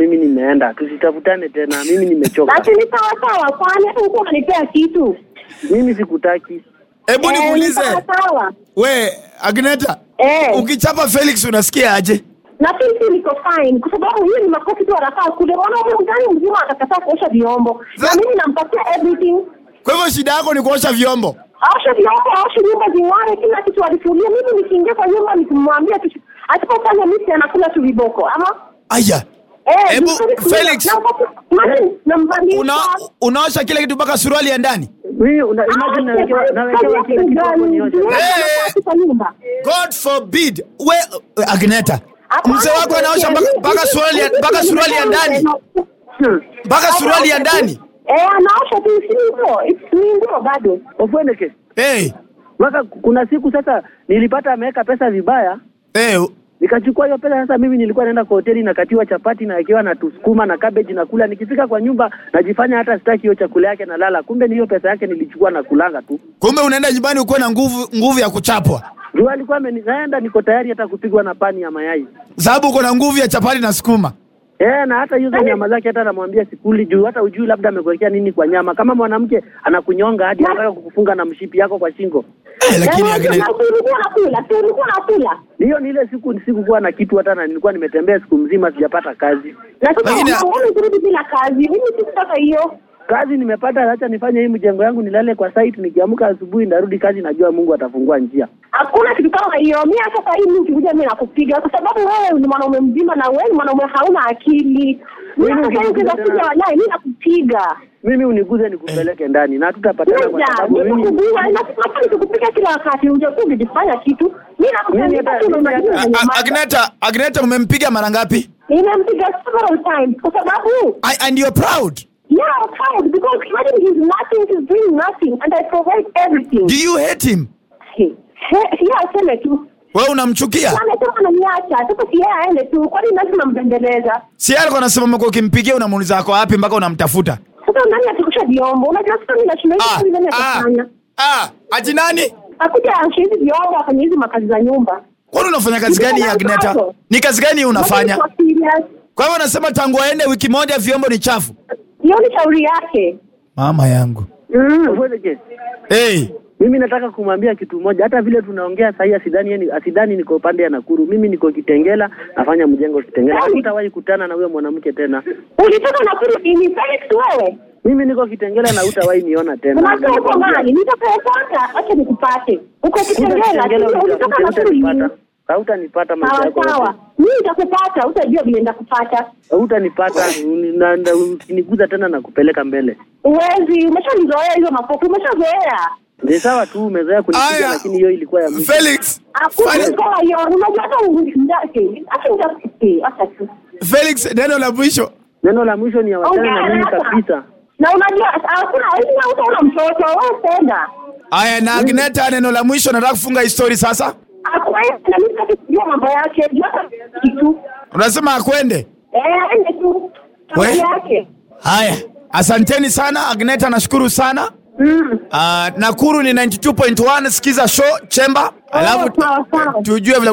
mimi nimeenda, tusitafutane tena, mimi nimechoka. Basi ni sawa sawa, kwani hata hukuwa unanipea kitu. Mimi sikutaki. Hebu Eh, ni nikuulize sawa sawa. we Agneta, Eh. ukichapa Felix unasikia aje? na pili niko fine kwa sababu hiyo ni makofi tu anafaa kule. Mwanaume mgani mzima atakataa kuosha vyombo, na Za- mimi nampatia everything. Kwa hivyo shida yako ni kuosha vyombo. Aoshe vyombo, aoshe nyumba zing'are, kila kitu alifulia. Mimi nikiingia kwa nyumba nikimwambia tu asipofanya misi anakula tu viboko ama Aya, eh, Hebu, vizuri kulia. Felix. Nampatia- imagine, namvalisha. una unaosha kile kitu mpaka suruali ya ndani. Mimi una imagine nawekewa nawekewa kila kitu hapo nioshe. Eh. kwa nyumba God forbid. We Agneta, Hapana, mzee wako anaosha mpaka mimi- mpaka suruali ya- mpaka suruali ya ndani. Hmm. Mpaka suruali ya ndani. Eh, anaosha tu si nguo, It's ni nguo bado. Ofweneke. Hey, Mpaka kuna siku sasa nilipata ameweka pesa vibaya, hey, nikachukua hiyo pesa. Sasa mimi nilikuwa naenda kwa hoteli nakatiwa chapati na akiwa na tusukuma na cabbage na kula. Nikifika kwa nyumba najifanya hata sitaki hiyo chakula yake, nalala. Kumbe ni hiyo pesa yake nilichukua na kulanga tu. kumbe unaenda nyumbani ukuwe na nguvu nguvu ya kuchapwa, Juu alikuwa amenizaenda, niko tayari hata kupigwa na pani ya mayai. sababu uko na nguvu ya chapati na sukuma. Eh, na hata hizo nyama zake hata namwambia sikuli juu hata ujui labda amekuwekea nini kwa nyama. Kama mwanamke anakunyonga hadi anataka kukufunga na mshipi yako kwa shingo. Eh, lakini Eh, Agneta, na si ulikuwa nakula, si ulikuwa nakula. Hiyo ni ile siku sikukuwa na kitu hata na nilikuwa nimetembea siku mzima sijapata kazi. Na sasa Lakini- unaona kurudi bila kazi. Mimi sikutaka hiyo. Kazi nimepata, acha nifanye hii mjengo yangu nilale kwa site, nikiamka asubuhi ndarudi kazi, najua Mungu atafungua njia. Hakuna kitu kama hiyo. Mimi hata sasa hivi ukikuja mimi nakupiga kwa sababu wewe ni mwanaume mzima na wewe ni mwanaume hauna akili. Mimi hata sasa hivi ukikuja ukikuja tena- wallahi mimi nakupiga. Mimi uniguze nikupeleke ndani na hatutapatana kwa Kuja, sababu mimi nikukupiga na sasa nikukupiga kila wakati. Hujakuwa ukijifanya kitu. Mimi Mimi nakupiga hata- tu na mimi unajua A- unanyamaza. A- Agneta, Agneta umempiga mara ngapi? Nimempiga several times kwa sababu I- And you're proud. yeah, I'm proud because imagine he's nothing, he's doing nothing and I provide everything. Do you hate him? He- he- yeah, aseme tu. Wewe unamchukia? Amesema ananiacha. Sasa si yeye aende tu. Kwani lazima mbembeleza? Si yeye alikuwa anasema umekuwa ukimpigia unamuuliza ako wapi mpaka unamtafuta. Sasa nani atakusha vyombo? Unajua sasa mimi nashinda hivi Ah, kazi nani ah, atafanya? ah, ati nani? Akuja ashe hizi vyombo afanye hizi makazi za nyumba. Kwani unafanya kazi gani ya Agneta? Ni kazi gani unafanya? Kwa serious. Kwa hivyo unasema tangu aende wiki moja vyombo ni chafu. Hiyo ni shauri yake. Mama yangu. Mm. Uwezeke. Hey, Mimi nataka kumwambia kitu moja, hata vile tunaongea sahii, asidhani yeye ni- asidhani niko upande ya Nakuru. Mimi niko Kitengela, nafanya mjengo Kitengela. Hatutawahi kutana na huyo mwanamke tena. Ulitoka na kuru ni Felix wewe. Mimi niko Kitengela na hutawahi niona tena. Unakaa uko mbali, nitakayepata acha nikupate. Uko Kitengela, Kitengela sio? ulitoka na kuru hutanipata. ni. Hautanipata maisha Sawa yako. sawa. Mimi nitakupata, utajua vile nitakupata. Hutanipata, na- na- ukiniguza tena na kupeleka mbele. Uwezi, umeshanizoea hizo makofi, umeshazoea. Ni sawa tu, umezoea kunipiga, Aya. lakini hiyo ilikuwa ya mwisho. Felix. Hakuna Felix, kama hiyo, unajua hata ndake. Acha nitakusikia, acha tu. Felix neno la mwisho. Neno la mwisho ni awachane na mimi Ongea kabisa. Na unajua hakuna wewe utaona mtoto, wewe penda. Aya na Agneta neno la mwisho nataka kufunga histori sasa. Hakuna na mimi sitaki kujua mambo yake, jua hata kitu. Unasema akwende? Eh, ende tu. We? Mambo yake. Haya. Asanteni sana Agneta nashukuru sana. Mm. Uh, Nakuru ni 92.1 sikiza show Chemba. Alafu sawa, sawa. tujue vile